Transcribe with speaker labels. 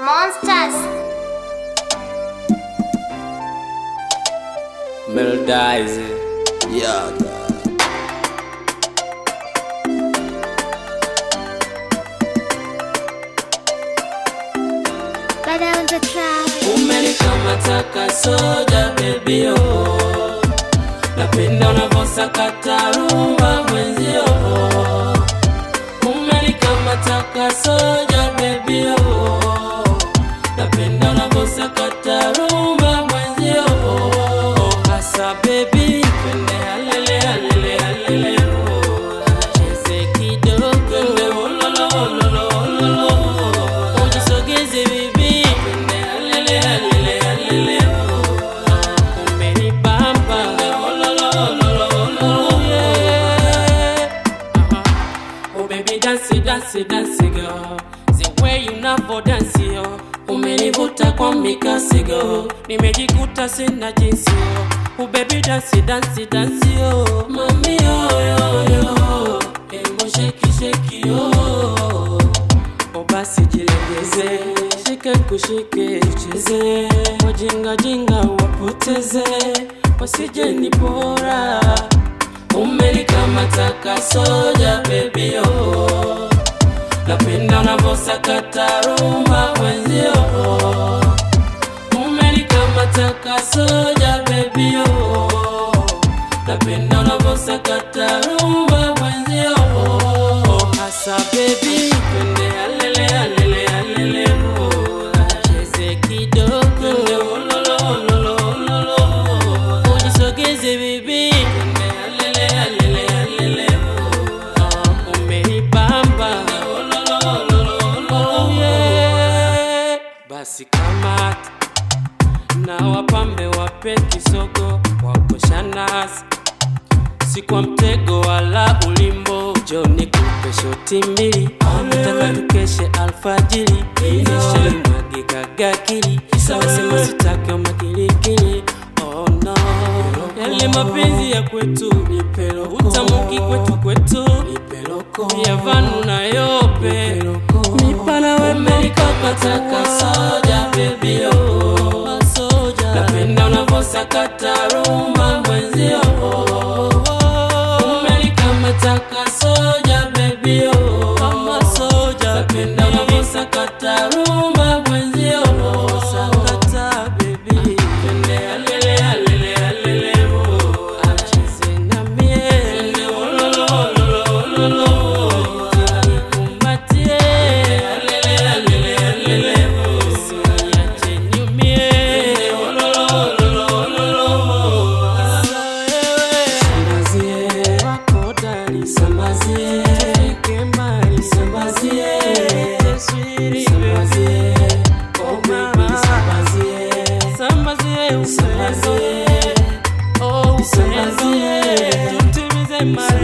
Speaker 1: Monsters.
Speaker 2: Melodize.
Speaker 3: Yeah,
Speaker 1: Better on the track.
Speaker 2: Umenikamata kasoja baby oh. Napenda unavyosakata rumba mwenzio Umenikamata kasoja baby oh. Napenda unavyosakata rumba mwenzio Hasa baby twende halele halele halele oh. Cheze kidogo twende ololo ololo ololo Ujisogeze bibi twende halele halele halele oh. Umenibamba ololo ololo ololo yeah. Uh-huh. Oh baby dance dance dance girl The way you navo dance yo Umenivuta kwa mikasi girl Nimejikuta sina jinsi yo Oh baby dance dance dance yo Mami yo yo yo Emo shake shake yo O basi jilegeze Shike kushike cheze Wajinga jinga wapoteze Wasije ni bora Umenikamata kasoja baby oh. Napenda unavyosakata rumba mwenzio Umenikamata kasoja baby oh. Napenda unavyosakata rumba mwenzio Hasa baby twende halele halele halele oh. Cheze kidogo twende ololo ololo ololo Ujisogeze baby twende halele halele halele oh. Umenibamba ololo ololo ololo yeah. Basi kamata na wapambe wape kisogo wakoshanasi si kwa mtego wala ulimbo joni kupe shoti mbili nataka tukeshe alfajiri nishalimwagika gakili nasema sitake makilikili oh no yale mapenzi ya kwetu utamuki kwetu kwetu ya vanu na yope mipana wemelikakataka soja bebio napenda unavyosakata rumba mwenzio umelikamata soja bebio napenda unavyosakata rumba mwenzio sakata bebi twende alele alele alele oh. acheze na mie twende ololo ololo ololo nikumbatie alele alele alele oh. usiniache niumie ololo ololo ololo Sambazie wako dali sambazie kembali sambazie taswiri sambazie oh baby sambazie sambazie sambazie oh sambazie tutimize mali